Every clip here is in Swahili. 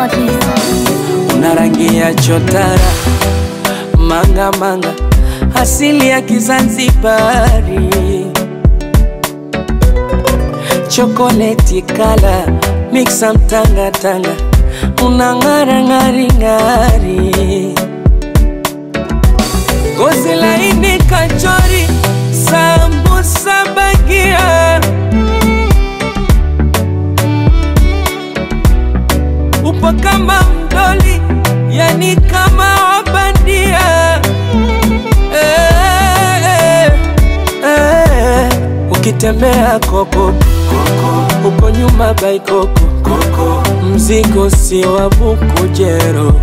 artist. una rangi ya chotara manga manga, asili ya Kizanzibari, chokoleti kala mixa mtanga tanga, una ng'ara ng'ari ng'ari, gozi laini kachori, sambusa bagia upo kama mdoli, yani kama wabandia eh, eh, eh. Ukitembea koko uko nyuma baikoko, mzigo si wa bukujero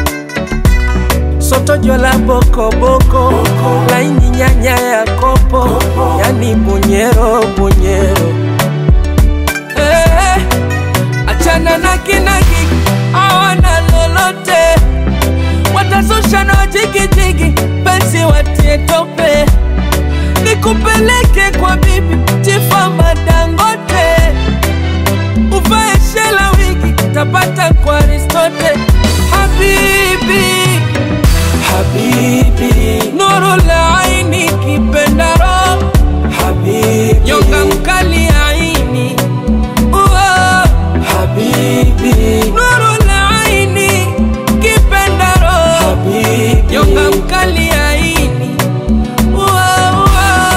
soto jola bokoboko laini nyanya ya kopo, yani bunyero bunyero eh, achana na kinagi awana lolote watazusha na wajigijigi penzi watie tope nikupeleke kwa bibi tifama dangote uvae shela wigi tapata kwa aristote habibi habibi nuru la aini kipendaro habibi nyonga mkali aini Uo, habibi nuru la aini kipendaro habibi nyonga mkali aini Uo, uo.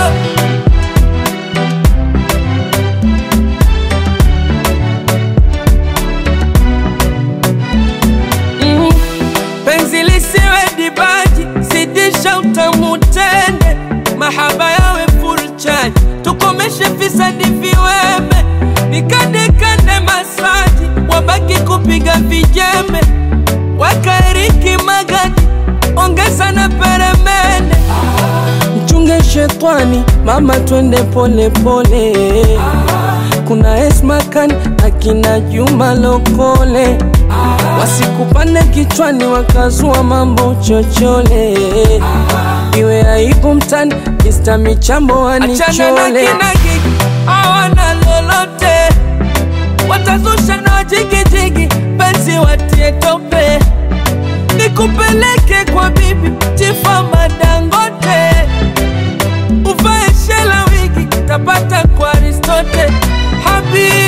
Mm, penzi lisiwe dibaji, zidisha utamu tende, mahaba yawe full charge, tukomeshe fisadi viweme, nikandekande masaji, wabaki kupiga vijembe, wakaeriki magadi, ongeza na peremende, mchunge shetwani, mama twende pole pole. Kuna Esmakan akina Juma Lokole wasikupane kichwani wakazua mambo chochole, iwe aibu mtani Mr. Michambo Achana na wanichole kinagi hawana lolote, watazusha na wajigijigi, penzi watie tope, nikupeleke kwa bibi tifama Dangote, uvae shela wigi tapata kwa Aristote habibi